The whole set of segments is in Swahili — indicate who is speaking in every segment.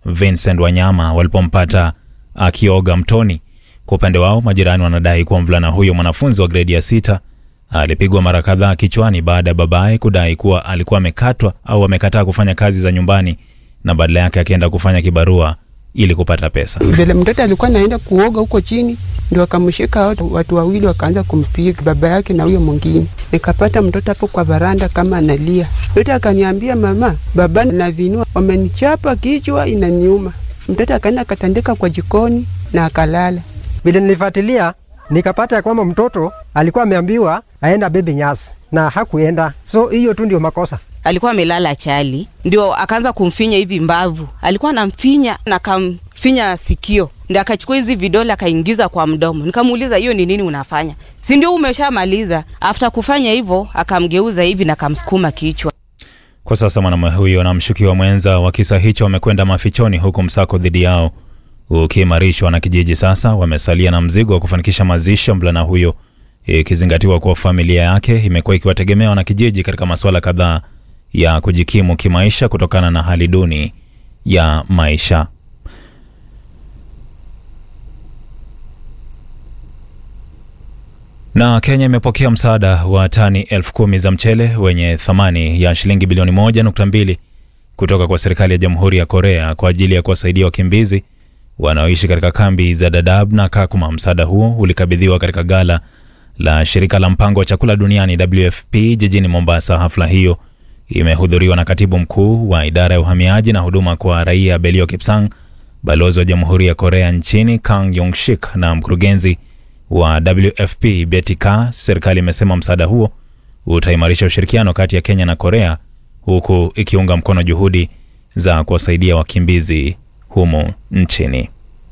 Speaker 1: Vincent Wanyama walipompata akioga mtoni. Kwa upande wao, majirani wanadai kuwa mvulana huyo mwanafunzi wa gredi ya sita alipigwa mara kadhaa kichwani baada ya babaye kudai kuwa alikuwa amekatwa au amekataa kufanya kazi za nyumbani na badala yake akienda kufanya kibarua ili kupata pesa.
Speaker 2: Vile mtoto alikuwa naenda kuoga huko chini, ndio akamshika watu, watu wawili wakaanza kumpiga baba yake na huyo mwingine. Nikapata mtoto hapo kwa varanda kama analia. Mtoto akaniambia, mama, baba na vinua wamenichapa kichwa inaniuma. Mtoto akaenda akatandika kwa jikoni na akalala.
Speaker 3: Vile nilifuatilia nikapata ya kwamba mtoto alikuwa ameambiwa aenda bebe nyasi na hakuenda, so hiyo tu ndio makosa.
Speaker 4: alikuwa amelala chali, ndio akaanza kumfinya hivi mbavu, alikuwa anamfinya na kamfinya sikio, ndio akachukua hizi vidole akaingiza kwa mdomo. Nikamuuliza, hiyo ni nini unafanya? Si ndio umeshamaliza? After kufanya hivyo, akamgeuza hivi na kamsukuma kichwa.
Speaker 1: Kwa sasa mwanamume huyo na mshukiwa mwenza wa kisa hicho wamekwenda mafichoni, huku msako dhidi yao ukiimarishwa na kijiji. Sasa wamesalia na mzigo wa kufanikisha mazishi ya mvulana huyo, ikizingatiwa kuwa familia yake imekuwa ikiwategemea na kijiji katika masuala kadhaa ya kujikimu kimaisha kutokana na hali duni ya maisha. Na Kenya imepokea msaada wa tani elfu kumi za mchele wenye thamani ya shilingi bilioni moja nukta mbili kutoka kwa serikali ya Jamhuri ya Korea kwa ajili ya kuwasaidia wakimbizi wanaoishi katika kambi za Dadaab na Kakuma. Msaada huo ulikabidhiwa katika gala la shirika la mpango wa chakula duniani WFP jijini Mombasa. Hafla hiyo imehudhuriwa na katibu mkuu wa idara ya uhamiaji na huduma kwa raia Belio Kipsang, balozi wa Jamhuri ya Korea nchini Kang Yong Shik na mkurugenzi wa WFP Betty Ka. Serikali imesema msaada huo utaimarisha ushirikiano kati ya Kenya na Korea huku ikiunga mkono juhudi za kuwasaidia wakimbizi humo nchini.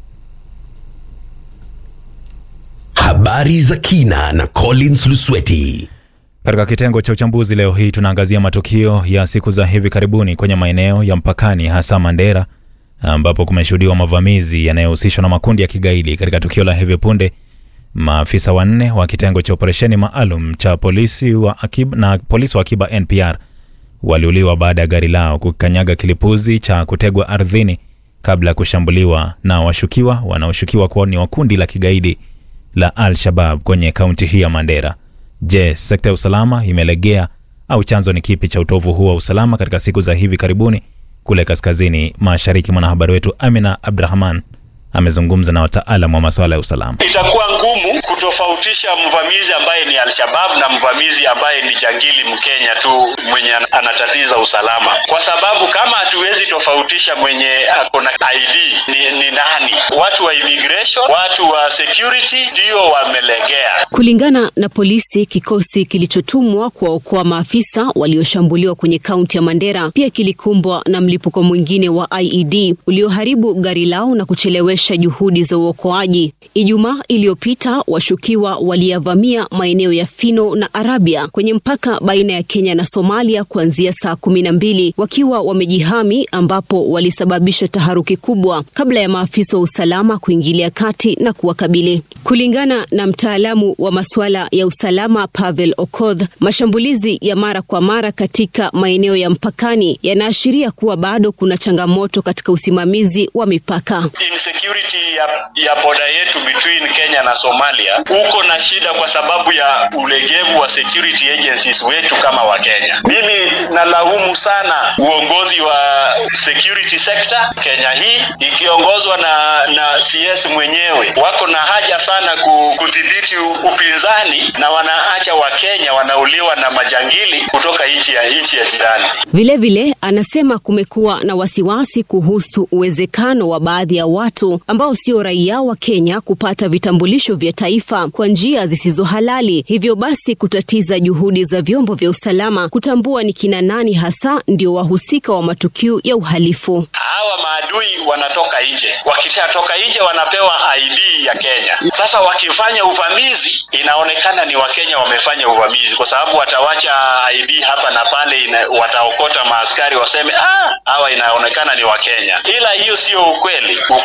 Speaker 5: Habari za kina na Collins Lusweti.
Speaker 1: Katika kitengo cha uchambuzi leo hii tunaangazia matukio ya siku za hivi karibuni kwenye maeneo ya mpakani, hasa Mandera, ambapo kumeshuhudiwa mavamizi yanayohusishwa na makundi ya kigaidi. Katika tukio la hivi punde, maafisa wanne wa kitengo cha operesheni maalum cha polisi wa akiba, na polisi wa akiba NPR waliuliwa baada ya gari lao kukanyaga kilipuzi cha kutegwa ardhini kabla ya kushambuliwa na washukiwa wanaoshukiwa kuwa ni wa kundi la kigaidi la Al-Shabab kwenye kaunti hii ya Mandera. Je, sekta ya usalama imelegea au chanzo ni kipi cha utovu huu wa usalama katika siku za hivi karibuni kule kaskazini mashariki? Mwanahabari wetu Amina Abdrahman amezungumza na wataalamu wa masuala ya usalama.
Speaker 6: Itakuwa ngumu kutofautisha mvamizi ambaye ni Al-Shabab na mvamizi ambaye ni jangili Mkenya tu mwenye anatatiza usalama, kwa sababu kama hatuwezi tofautisha mwenye ako na ID ni, ni nani, watu wa immigration, watu wa security ndio wamelegea.
Speaker 7: Kulingana na polisi, kikosi kilichotumwa kuwaokoa maafisa walioshambuliwa kwenye kaunti ya Mandera pia kilikumbwa na mlipuko mwingine wa IED ulioharibu gari lao na kuchelewesha juhudi za uokoaji. Ijumaa iliyopita, washukiwa waliyavamia maeneo ya Fino na Arabia kwenye mpaka baina ya Kenya na Somalia kuanzia saa kumi na mbili wakiwa wamejihami, ambapo walisababisha taharuki kubwa kabla ya maafisa wa usalama kuingilia kati na kuwakabili. Kulingana na mtaalamu wa masuala ya usalama Pavel Okoth, mashambulizi ya mara kwa mara katika maeneo ya mpakani yanaashiria kuwa bado kuna changamoto katika usimamizi wa mipaka.
Speaker 6: Insecurity ya, ya boda yetu between Kenya na Somalia uko na shida kwa sababu ya ulegevu wa security agencies wetu kama Wakenya. Mimi nalaumu sana uongozi wa security sector Kenya hii ikiongozwa na, na CS mwenyewe. Wako na haja sana kudhibiti upinzani na wanaacha Wakenya wanauliwa na majangili kutoka nchi ya nchi ya jirani.
Speaker 7: Vilevile anasema kumekuwa na wasiwasi kuhusu uwezekano wa baadhi ya watu ambao sio raia wa Kenya kupata vitambulisho vya taifa kwa njia zisizo halali, hivyo basi kutatiza juhudi za vyombo vya usalama kutambua ni kina nani hasa ndio wahusika wa matukio ya uhalifu.
Speaker 6: Hawa maadui wanatoka nje, wakishatoka nje wanapewa ID ya Kenya. Sasa wakifanya uvamizi, inaonekana ni Wakenya wamefanya uvamizi, kwa sababu watawacha ID hapa na pale ina, wataokota maaskari waseme ah, hawa inaonekana ni Wakenya, ila hiyo sio ukweli. Ukweli ni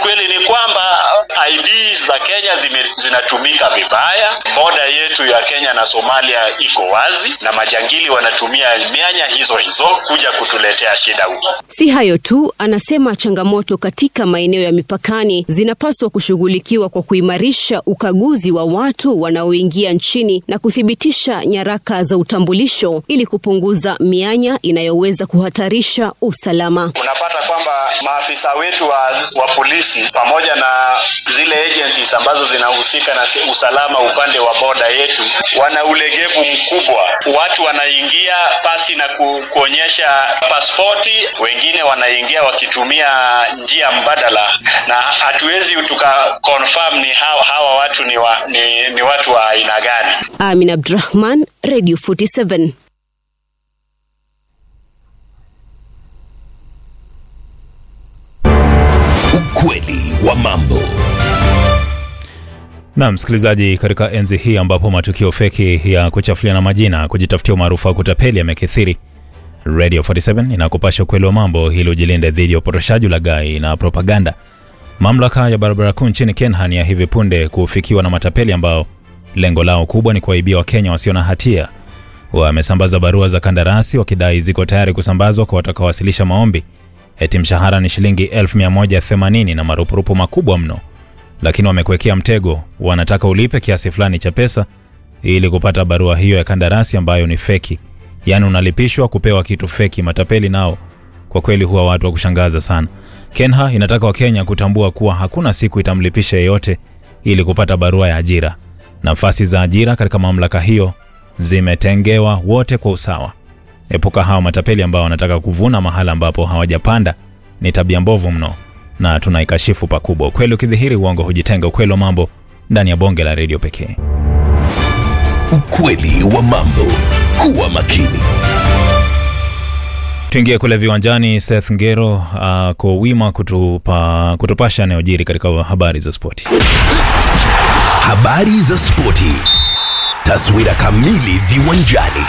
Speaker 6: kwamba IDs za Kenya zime, zinatumika vibaya. Boda yetu ya Kenya na Somalia iko wazi na majangili wanatumia mianya hizo hizo kuja kutuletea shida huko.
Speaker 7: Si hayo tu, anasema changamoto katika maeneo ya mipakani zinapaswa kushughulikiwa kwa kuimarisha ukaguzi wa watu wanaoingia nchini na kuthibitisha nyaraka za utambulisho ili kupunguza mianya inayoweza kuhatarisha usalama.
Speaker 6: Unapata kwamba maafisa wetu wa, wa polisi pamoja na zile agencies ambazo zinahusika na si- usalama upande wa boda yetu wana ulegevu mkubwa. Watu wanaingia pasi na ku, kuonyesha pasipoti, wengine wanaingia wakitumia njia mbadala, na hatuwezi tuka confirm ni hawa, hawa watu ni, wa, ni, ni watu wa aina gani.
Speaker 7: Amin Abdurahman, Radio 47.
Speaker 5: Ukweli wa mambo.
Speaker 1: Na msikilizaji, katika enzi hii ambapo matukio feki ya kuchafuliana majina, kujitafutia umaarufu wa kutapeli yamekithiri, Radio 47 inakupasha ukweli wa mambo ili ujilinde dhidi ya upotoshaji, ulaghai na propaganda. Mamlaka ya barabara kuu nchini Kenya ni ya hivi punde kufikiwa na matapeli ambao lengo lao kubwa ni kuwaibia Wakenya wasio na hatia. Wamesambaza barua za kandarasi wakidai ziko tayari kusambazwa kwa watakaowasilisha maombi, eti mshahara ni shilingi 1180 na marupurupu makubwa mno lakini wamekuwekea mtego. Wanataka ulipe kiasi fulani cha pesa ili kupata barua hiyo ya kandarasi ambayo ni feki, yaani unalipishwa kupewa kitu feki. Matapeli nao kwa kweli huwa watu wa kushangaza sana. Kenha inataka Wakenya kutambua kuwa hakuna siku itamlipisha yeyote ili kupata barua ya ajira. Nafasi za ajira katika mamlaka hiyo zimetengewa wote kwa usawa. Epuka hao matapeli ambao wanataka kuvuna mahala ambapo hawajapanda. Ni tabia mbovu mno na tunaikashifu pakubwa. Ukweli ukidhihiri, uongo hujitenga. Ukweli wa mambo ndani ya bonge la redio pekee.
Speaker 5: Ukweli wa mambo. Kuwa makini.
Speaker 1: Tuingie kule viwanjani. Seth Ngero ako uh, wima kutupa, kutupasha yanayojiri katika habari za spoti.
Speaker 5: Habari za spoti. Taswira kamili viwanjani.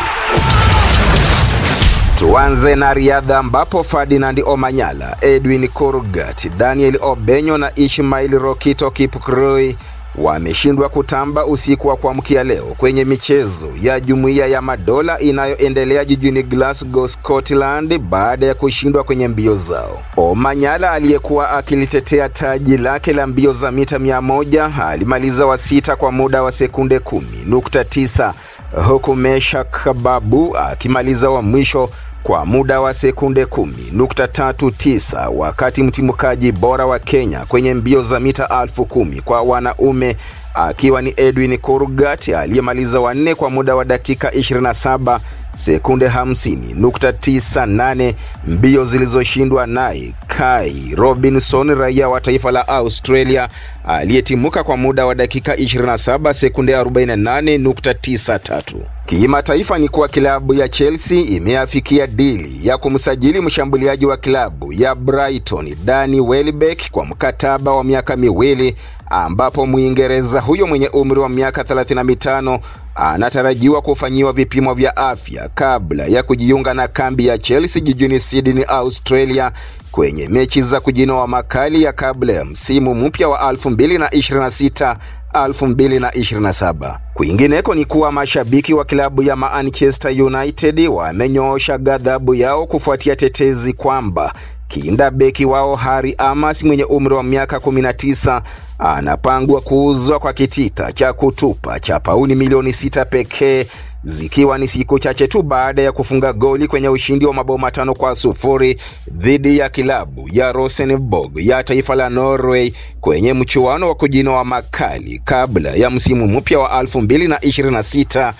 Speaker 8: Tuanze na riadha ambapo Ferdinand Omanyala, Edwin Kurgat, Daniel Obenyo na Ishmail Rokito Kipkurui wameshindwa kutamba usiku wa kuamkia leo kwenye michezo ya Jumuiya ya Madola inayoendelea jijini Glasgow, Scotland baada ya kushindwa kwenye mbio zao. Omanyala aliyekuwa akilitetea taji lake la mbio za mita mia moja alimaliza wa sita kwa muda wa sekunde kumi nukta tisa huku Meshak Babu akimaliza wa mwisho kwa muda wa sekunde kumi nukta tatu tisa wakati mtimukaji bora wa Kenya kwenye mbio za mita alfu kumi kwa wanaume akiwa ni Edwin Kurgat aliyemaliza wanne kwa muda wa dakika 27 sekunde 50.98, mbio zilizoshindwa naye Kai Robinson raia wa taifa la Australia aliyetimuka kwa muda wa dakika 27 sekunde 48.93. Kimataifa ni kuwa klabu ya Chelsea imeafikia dili ya kumsajili mshambuliaji wa klabu ya Brighton Danny Welbeck kwa mkataba wa miaka miwili ambapo Mwingereza huyo mwenye umri wa miaka 35 anatarajiwa kufanyiwa vipimo vya afya kabla ya kujiunga na kambi ya Chelsea jijini Sydney, Australia kwenye mechi za kujinoa makali ya kabla ya msimu mpya wa 2026 2027. Kwingineko ni kuwa mashabiki wa klabu ya Manchester United wamenyoosha ghadhabu yao kufuatia tetezi kwamba kinda beki wao Harry Amas mwenye umri wa miaka 19 anapangwa kuuzwa kwa kitita cha kutupa cha pauni milioni sita pekee zikiwa ni siku chache tu baada ya kufunga goli kwenye ushindi wa mabao matano kwa sufuri dhidi ya kilabu ya Rosenborg ya taifa la Norway kwenye mchuano wa kujinoa makali kabla ya msimu mpya wa 2026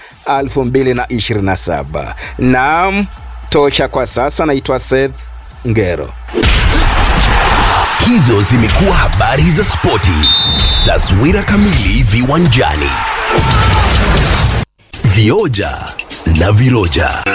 Speaker 8: 2027. Naam, tosha kwa sasa. Naitwa Seth Ngero.
Speaker 5: Hizo zimekuwa habari za spoti. Taswira kamili viwanjani. Vioja na viroja.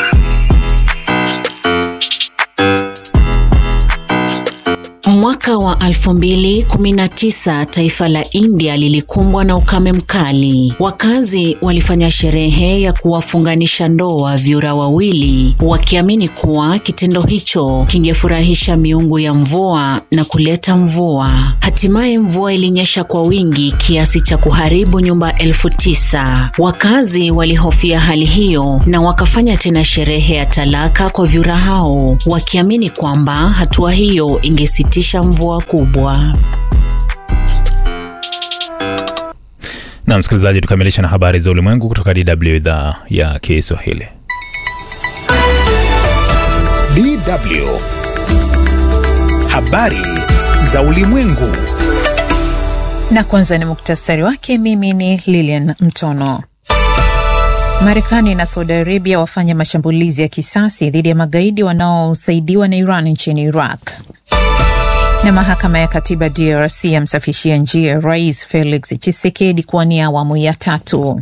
Speaker 9: Mwaka wa 2019 taifa la India lilikumbwa na ukame mkali. Wakazi walifanya sherehe ya kuwafunganisha ndoa vyura wawili, wakiamini kuwa kitendo hicho kingefurahisha miungu ya mvua na kuleta mvua. Hatimaye mvua ilinyesha kwa wingi kiasi cha kuharibu nyumba elfu tisa. Wakazi walihofia hali hiyo na wakafanya tena sherehe ya talaka kwa vyura hao, wakiamini kwamba hatua hiyo ingesitisha mvua kubwa.
Speaker 1: Na msikilizaji, tukamilisha na habari za ulimwengu kutoka DW idhaa ya Kiswahili.
Speaker 10: DW habari za ulimwengu.
Speaker 11: Na kwanza ni muktasari wake. Mimi ni Lilian Mtono. Marekani na Saudi Arabia wafanya mashambulizi ya kisasi dhidi ya magaidi wanaosaidiwa na Iran nchini Iraq. Na mahakama ya katiba DRC yamsafishia njia Rais Felix Tshisekedi kuwania awamu ya tatu.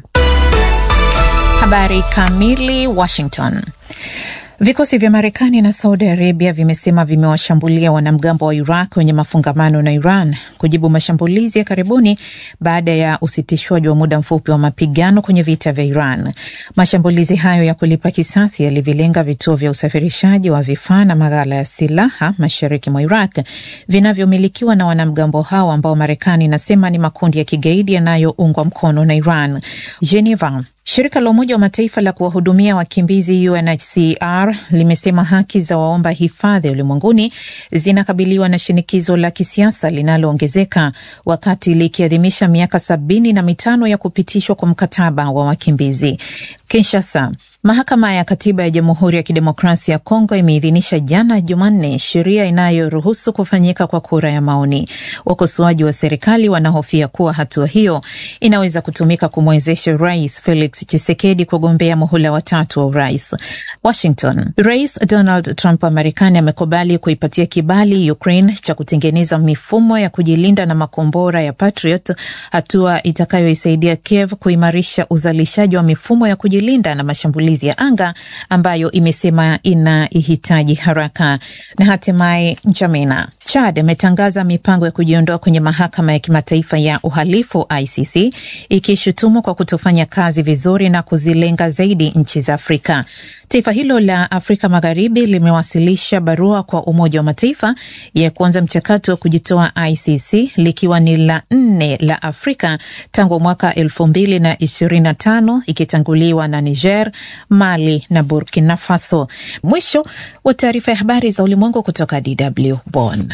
Speaker 11: Habari kamili. Washington. Vikosi vya Marekani na Saudi Arabia vimesema vimewashambulia wanamgambo wa Iraq wenye mafungamano na Iran kujibu mashambulizi ya karibuni baada ya usitishwaji wa muda mfupi wa mapigano kwenye vita vya Iran. Mashambulizi hayo ya kulipa kisasi yalivilenga vituo vya usafirishaji wa vifaa na maghala ya silaha mashariki mwa Iraq vinavyomilikiwa na wanamgambo hao ambao Marekani inasema ni makundi ya kigaidi yanayoungwa mkono na Iran. Geneva. Shirika la Umoja wa Mataifa la kuwahudumia wakimbizi UNHCR limesema haki za waomba hifadhi ulimwenguni zinakabiliwa na shinikizo la kisiasa linaloongezeka wakati likiadhimisha miaka sabini na mitano ya kupitishwa kwa mkataba wa wakimbizi. Kinshasa. Mahakama ya Katiba ya Jamhuri ya Kidemokrasia ya Kongo imeidhinisha jana Jumanne sheria inayoruhusu kufanyika kwa kura ya maoni. Wakosoaji wa serikali wanahofia kuwa hatua hiyo inaweza kutumika kumwezesha Rais Felix Tshisekedi kugombea muhula watatu wa urais. Washington. Rais Donald Trump wa Marekani amekubali kuipatia kibali Ukraine cha kutengeneza mifumo ya kujilinda na makombora ya Patriot, hatua itakayoisaidia Kiev kuimarisha uzalishaji wa mifumo ya kujilinda na mashambulizi ya anga ambayo imesema inaihitaji haraka. Na hatimaye Njamena. Chad imetangaza mipango ya kujiondoa kwenye mahakama ya kimataifa ya uhalifu ICC, ikishutumu kwa kutofanya kazi vizuri na kuzilenga zaidi nchi za Afrika. Taifa hilo la Afrika Magharibi limewasilisha barua kwa Umoja wa Mataifa ya kuanza mchakato wa kujitoa ICC likiwa ni la nne la Afrika tangu mwaka elfu mbili na ishirini na tano ikitanguliwa na Niger, Mali na Burkina Faso. Mwisho wa taarifa ya habari za ulimwengu kutoka DW Bonn.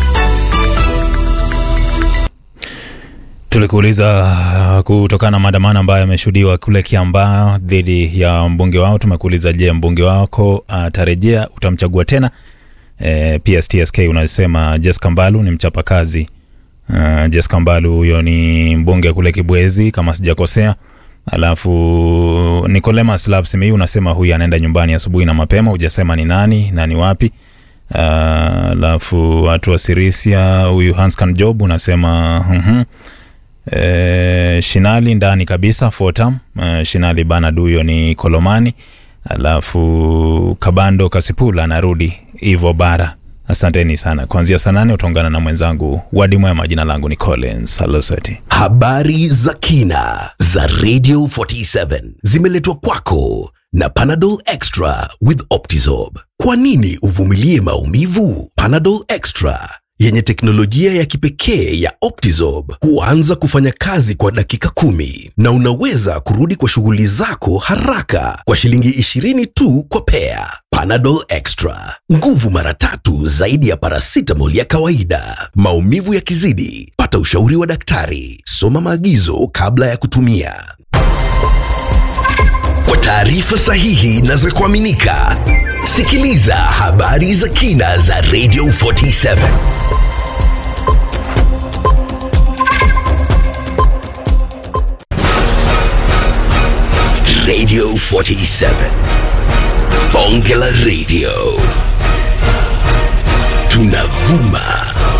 Speaker 1: Tulikuuliza kutokana na maandamano ambayo yameshuhudiwa kule Kiambaa dhidi ya mbunge wao. Tumekuuliza, je, mbunge wako atarejea? Uh, utamchagua tena? E, PSTSK unasema Jessica Mbalu ni mchapakazi. Uh, Jessica Mbalu huyo ni mbunge kule Kibwezi kama sijakosea. Alafu Nicodemus Lapsimi unasema huyu anaenda nyumbani asubuhi na mapema, hujasema ni nani na ni wapi. Alafu uh, watu wa Sirisia, huyu Hanskan Job unasema uh-huh. E, Shinali ndani kabisa Fotam. E, Shinali bana duyo ni Kolomani. Alafu Kabando Kasipula anarudi Ivo Bara. Asanteni sana. Kuanzia saa nane utaungana na mwenzangu Wadi Mwema. Jina langu ni Collins Aloseti.
Speaker 5: Habari za kina za Radio 47 zimeletwa kwako na Panadol Extra with Optizorb. Kwa nini uvumilie maumivu? Panadol Extra yenye teknolojia ya kipekee ya Optizorb huanza kufanya kazi kwa dakika kumi na unaweza kurudi kwa shughuli zako haraka kwa shilingi 20 tu kwa pea. Panadol Extra, nguvu mara tatu zaidi ya paracetamol ya kawaida. Maumivu yakizidi, pata ushauri wa daktari. Soma maagizo kabla ya kutumia. Kwa taarifa sahihi na za kuaminika, sikiliza habari za kina za Radio 47. Radio 47. Bonge la Radio. Tunavuma